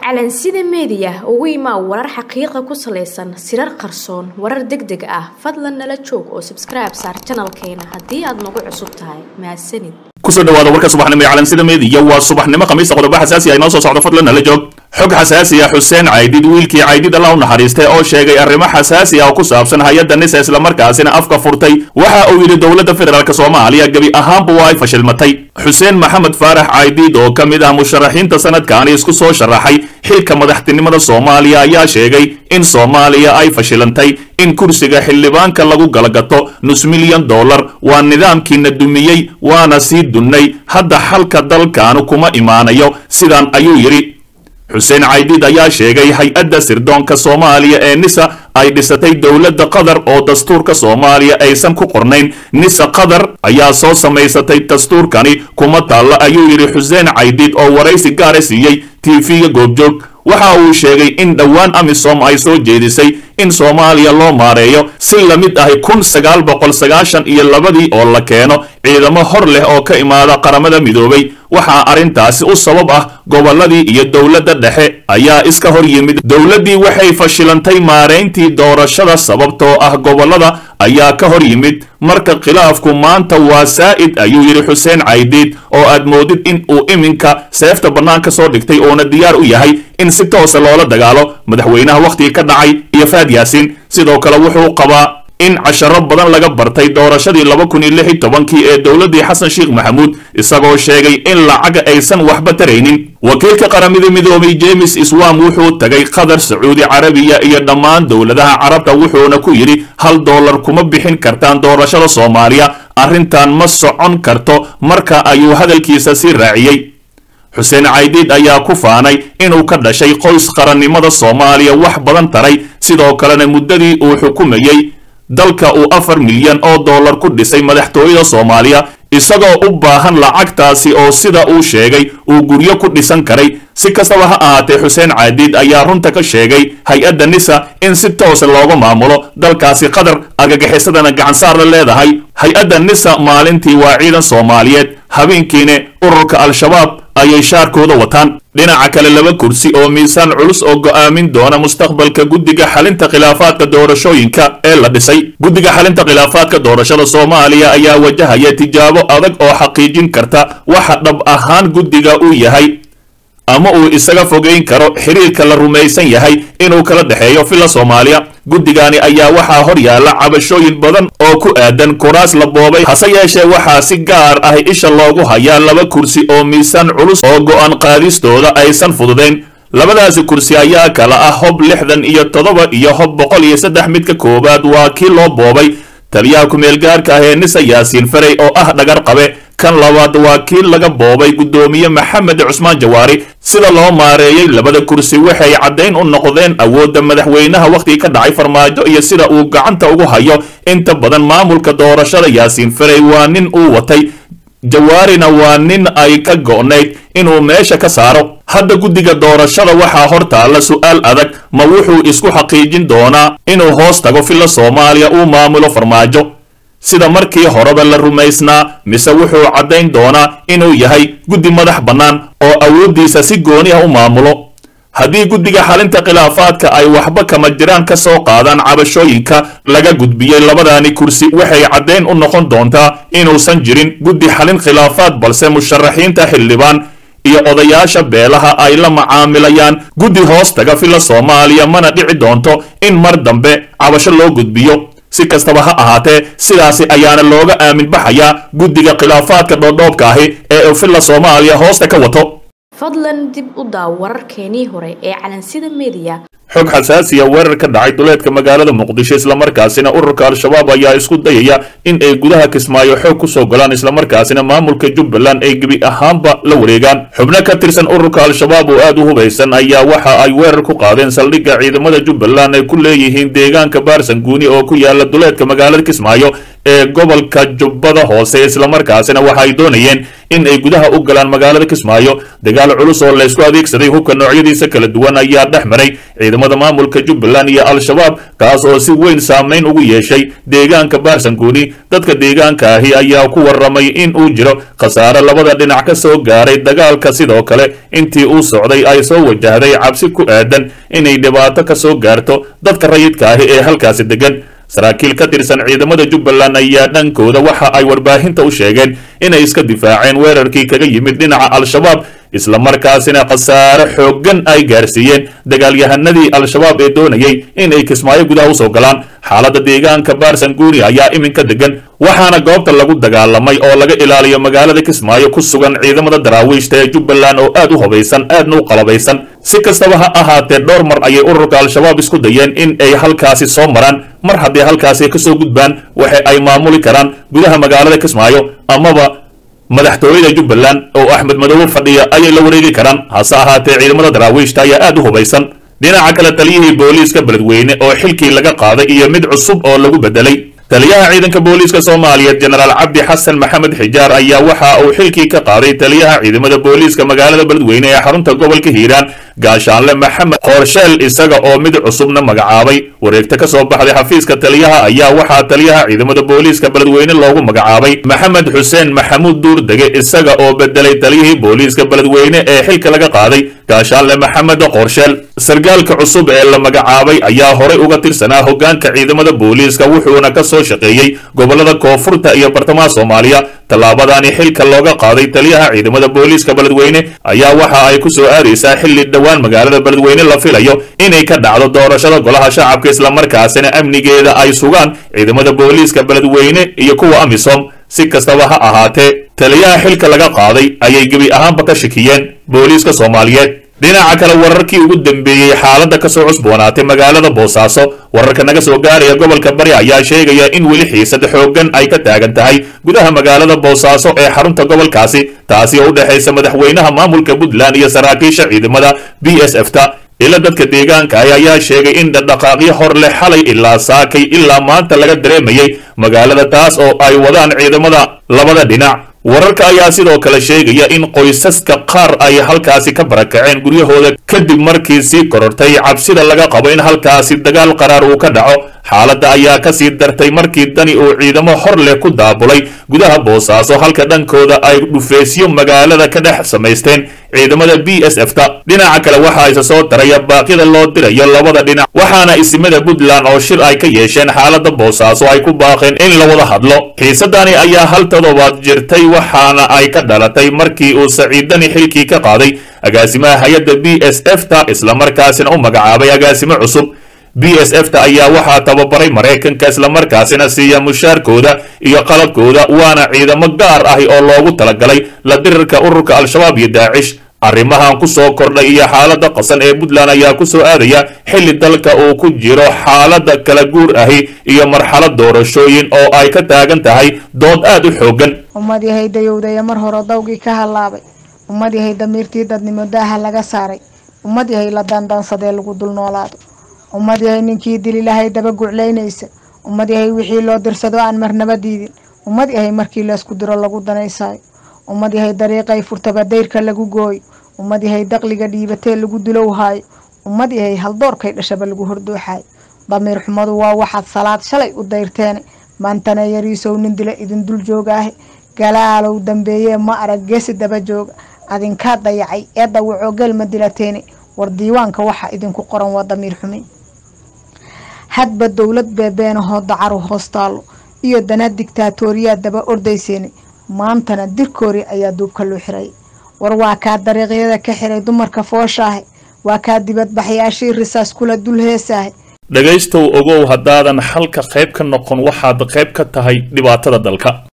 calansida meediya ugu imaa warar xaqiiqa ku salaysan sirar qarsoon warar deg deg ah fadlan nala joog oo sabskribe saar janalkeena haddii aad nagu cusub tahay mahadsanid kusoo dhawaada warka subaxnimo ee calansida meediya waa subaxnimo khamiista qodobo xasaasi ah inoo soo socdo fadlan nala joog xog xasaasi ah xuseen caydid wiilkii caydid alla u naxariistay oo sheegay arrimo xasaasi ah oo ku saabsan hay-adda nisa islamarkaasina afka furtay waxa uu yidhi dowladda federaalk soomaaliya gebi ahaanba waa ay fashilmatay xuseen maxamed faarax caydid oo ka mid ah musharaxiinta sanadkaani isku soo sharaxay xilka madaxtinimada soomaaliya ayaa sheegay in soomaaliya ay fashilantay in kursiga xildhibaanka lagu galagato nus milyan dollar waa nidaamkiina dumiyey waana sii dunnay hadda xalka dalkaanu kuma imaanayo sidan ayuu yidhi xuseen caydid ayaa sheegay hay-adda sirdoonka soomaaliya ee nisa ay dhisatay dowladda qatar oo dastuurka soomaaliya aysan ku qornayn nisa qatar ayaa soo samaysatay dastuurkani kuma taalla ayuu yidhi xuseen caydid oo waraysi gaara siiyey tv-ga goobjoog waxa uu sheegay in dhowaan amisom ay soo jeedisay in soomaaliya loo maareeyo si la mid ahi kun sagaal boqol sagaashan iyo labadii oo la keeno ciidamo hor leh oo ka imaada qaramada midoobay waxaa arrintaasi u sabab ah gobolladii iyo dowladda dhexe ayaa iska hor yimid dowladdii waxay fashilantay maarayntii doorashada sababtoo ah gobollada ayaa ka hor yimid marka khilaafku maanta waa saa'id ayuu yidhi xuseen caydiid oo aad moodid in uu iminka seefta bannaanka soo dhigtay uuna diyaar u yahay in si toosa loola dagaalo madaxweynaha wakhtigii ka dhacay iyo faad yaasiin sidoo kale wuxuu qabaa in casharo badan laga bartay doorashadii laba kun iyo lix iyo tobankii ee dowladdii xasan sheekh maxamuud isagoo sheegay in lacaga aysan waxba taraynin wakiilka qaramada midoobay james iswam wuxuu tagay qatar sacuudi carabiya iyo dhammaan dowladaha carabta wuxuuna ku yidhi hal dollar kuma bixin kartaan doorashada soomaaliya arrintan ma socon karto marka ayuu hadalkiisa sii raaciyey xuseen caydiid ayaa ku faanay inuu ka dhashay qoys qarannimada soomaaliya wax badan taray sidoo kalena muddadii uu xukumayey dalka uu afar milyan oo dollar ku dhisay madaxtooyada soomaaliya isagoo u baahan lacagtaasi oo sida uu sheegay uu guryo ku dhisan karay si kastaba ha ahaatee xuseen caadiid ayaa runta ka sheegay hay-adda nisa in si toosa looga maamulo dalkaasi qatar argagixisadana gacansaar la leedahay hay-adda nisa maalintii waa ciidan soomaaliyeed habeenkiina ururka al-shabaab ayay shaarkooda wataan dhinaca kale laba kursi oo miisaan culus oo go'aamin doona mustaqbalka guddiga xalinta khilaafaadka doorashooyinka ee la dhisay guddiga xalinta khilaafaadka doorashada soomaaliya ayaa wajahaya tijaabo adag oo xaqiijin karta waxa dhab ahaan guddiga uu yahay ama uu isaga fogeyn karo xiriirka la rumaysan yahay inuu kala dhexeeyo filla soomaaliya guddigani ayaa waxaa hor yaalla cabashooyin badan oo ku aadan kuraas la boobay hase yeeshee waxaa si gaar ah isha loogu hayaa laba kursi oo miisaan culus oo go'aan qaadistooda aysan fududayn labadaasi kursi ayaa kala ah hob lixdan iyo toddoba iyo hob boqol iyo saddex midka koowaad waa kii loo boobay taliyaha ku-meelgaarka ah ee nisa yaasiin farey oo ah dhagar qabe kan labaad waa kii laga boobay guddoomiye maxamed cusmaan jawaari sida loo maareeyey labada kursi waxay caddayn u noqdeen awoodda madaxweynaha wakhtigii ka dhacay farmaajo iyo sida uu gacanta ugu hayo inta badan maamulka doorashada yaasiin farey waa nin uu watay jawaarina waa nin ay ka go'nayd inuu meesha ka saaro hadda guddiga doorashada waxaa hor taalla su'aal adag ma wuxuu isku xaqiijin doonaa inuu hoos tago filla soomaaliya uu maamulo farmaajo sida markii horeba la rumaysnaa mise wuxuu caddayn doonaa inuu yahay guddi madax bannaan oo awooddiisa si gooni ah u maamulo haddii guddiga xalinta khilaafaadka ay waxba kama jiraan ka soo qaadaan cabashooyinka laga gudbiyey labadaani kursi waxay caddayn u noqon doontaa inuusan jirin guddi xalin khilaafaad balse musharaxiinta xildhibaan iyo odayaasha beelaha ay la macaamilayaan guddi hoos taga filla soomaaliya mana dhici doonto in mar dambe cabasho loo gudbiyo si kastaba ha ahaatee sidaasi ayaana looga aamin baxayaa guddiga khilaafaadka dhoodhoobka ahi ee filla soomaaliya hoosta ka wato fadlan dib u daaw wararkeenii hore ee calansida meediya xog xasaasiya weerar ka dhacay duleedka magaalada muqdisho islamarkaasina ururka al-shabaab ayaa isku dayaya in ay gudaha kismaayo xoog kusoo golaan islamarkaasina maamulka jubbaland ay gebi ahaanba la wareegaan xubno ka tirsan ururka al-shabaab oo aad u hubaysan ayaa waxa ay weerar ku qaadeen saldhigga ciidamada jubbaland ay ku leeyihiin deegaanka baarsanguuni oo ku yaala duleedka magaalada kismaayo ee gobolka jubbada hoose islamarkaasina waxa ay doonayeen in ay gudaha u galaan magaalada kismaayo dagaal culus oo laysku adeegsaday hubka noocyadiisa kala duwan ayaa dhex maray ciidamada maamulka jubbaland iyo al-shabaab kaas oo si weyn saameyn ugu yeeshay deegaanka baarsanguuni dadka deegaanka ahi ayaa ku warramay in uu jiro khasaare labada dhinac ka soo gaaray dagaalka sidoo kale intii uu socday ay soo wajahday cabsi ku aadan inay dhibaato ka soo gaarto dadka rayidka ahi ee halkaasi degan saraakiil ka tirsan ciidamada jubbaland ayaa dhankooda waxa ay warbaahinta u sheegeen inay iska difaaceen weerarkii kaga yimid dhinaca al-shabaab islamarkaasina khasaare xooggan ay gaarsiiyeen dagaalyahanadii al-shabaab ee doonayay in ay kismaayo gudaha usoo galaan xaaladda deegaanka baarsanguuni ayaa iminka degan waxaana goobta lagu dagaalamay oo laga ilaaliyo magaalada kismaayo ku sugan ciidamada daraawiishta ee jubbaland oo aad u hubaysan aadna u qalabaysan si kastaba ha ahaatee dhowr mar ayay ururka al-shabaab isku dayeen in ay halkaasi soo maraan mar haddii halkaasi kasoo gudbaan waxa ay maamuli karaan gudaha magaalada kismaayo amaba madaxtooyada jubbaland oo axmed madoobe fadhiya ayay la wareegi karaan hase ahaatee ciidamada daraawiishta ayaa aad u hubaysan dhinaca kale taliyihii booliiska beledweyne oo xilkii laga qaaday iyo mid cusub oo lagu bedelay taliyaha ciidanka booliiska soomaaliyeed jenaraal cabdi xasan maxamed xijaar ayaa waxa uu xilkii ka qaaday taliyaha ciidamada booliiska magaalada beledweyne ee xarunta gobolka hiiraan gaashaanle maxamed qoorsheel isaga oo mid cusubna magacaabay wareegta ka soo baxday xafiiska taliyaha ayaa waxaa taliyaha ciidamada booliiska beledweyne loogu magacaabay maxamed xuseen maxamuud duurdege isaga oo bedelay taliyihii booliiska beledweyne ee xilka laga qaaday gaashaanle maxamed qorsheel sargaalka cusub ee la magacaabay ayaa horay uga tirsanaa hoggaanka ciidamada booliiska wuxuuna ka soo shaqeeyey gobolada koonfurta iyo bartamaha soomaaliya tallaabadani xilka looga qaaday taliyaha ciidamada booliiska beledweyne ayaa waxa ay ku soo aadaysaa xilli dhowaan magaalada beledweyne la filayo inay ka dhacdo doorashada golaha shacabka islamarkaasina amnigeeda ay sugaan ciidamada booliiska beledweyne iyo kuwa amisom si kastaba ha ahaatee taliyaha xilka laga qaaday ayay gebi ahaanba ka shakiyeen booliiska soomaaliyeed dhinaca kale wararkii ugu dambeeyey xaaladda kasoo cusboonaatay magaalada boosaaso wararka naga soo gaaraya gobolka bari ayaa sheegaya in weli xiisad xooggan ay ka taagan tahay gudaha magaalada boosaaso ee xarunta gobolkaasi taasi oo u dhexaysa madaxweynaha maamulka puntland iyo saraakiisha ciidamada b s f ta ila dadka deegaanka ah ayaa sheegay in dhaqdhaqaaqyo hor leh xalay ilaa saakay ilaa maanta laga dareemayay magaalada taas oo ay wadaan ciidamada labada dhinac wararka ayaa sidoo kale sheegaya in qoysaska qaar ay halkaasi ka barakaceen guryahooda kadib markii sii korortay cabsida laga qabo in halkaasi dagaal qaraar uu ka dhaco xaaladda ayaa kasii dartay markii dani uu ciidamo hor leh ku daabulay gudaha boosaaso halka dhankooda ay dhufeysyo magaalada ka dhex samaysteen ciidamada b s f ta dhinaca kale waxaa isa soo taraya baaqyada loo dirayo labada dhinac waxaana isimada puntland oo shir ay ka yeesheen xaaladda boosaaso ay ku baaqeen in la wada hadlo xiisadani ayaa hal toddobaad jirtay waxaana ay ka dhalatay markii uu saciidani xilkii ka qaaday agaasimaha hay-adda b s f ta islamarkaasina u magacaabay agaasimo cusub b s f ta ayaa waxaa tababaray maraykanka islamarkaasina siiya mushaarkooda iyo qalabkooda waana ciidamo gaar ahi oo loogu talagalay la dirirka ururka al-shabaab iyo daacish arrimahan ku soo kordhay iyo xaaladda qasan ee puntland ayaa ku soo aadaya xilli dalka uu ku jiro xaaladda kala guur ahi iyo marxalad doorashooyin oo ay ka taagan tahay dood aad u xooggan ummad yahay dayowdaya mar hore dawgii ka hallaabay ummad yahay damiirtii dadnimo daaha laga saaray ummad yahay la daandaansadee lagu dul noolaado ummad yahay ninkii dili lahay daba guclaynaysa ummad yahay wixii loo dirsado aan marnaba diidin ummad yahay markii laysku diro lagu danaysaayo ummad yahay dariiqay furtaba dayrka lagu gooyo ummad yahay daqliga dhiibatee lagu dulowhaayo ummad yahay haldoorkay dhashaba lagu hordooxaayo damiir xumadu waa waxaad salaad shalay u dayrteene maantana yariisow nin dila idin dul joogaahe galaalow dambeeyee ma arag geesi daba jooga adinkaa dayacay ee dawacoo gelma dilateene war diiwaanka waxa idinku qoran waa damiir xumi hadba dowlad beebeenahoo dacaru hoostaalo iyo dana digtaatooriyaa daba ordayseene maantana dirkoori ayaa duubka loo xiray war waa kaa dariiqyada ka xiray dumarka fooshaahe waa kaa dibadbaxyaashii risaas kula dul heesaahe dhegaystow ogow haddaadan xalka qayb ka noqon waxaad qayb ka tahay dhibaatada dalka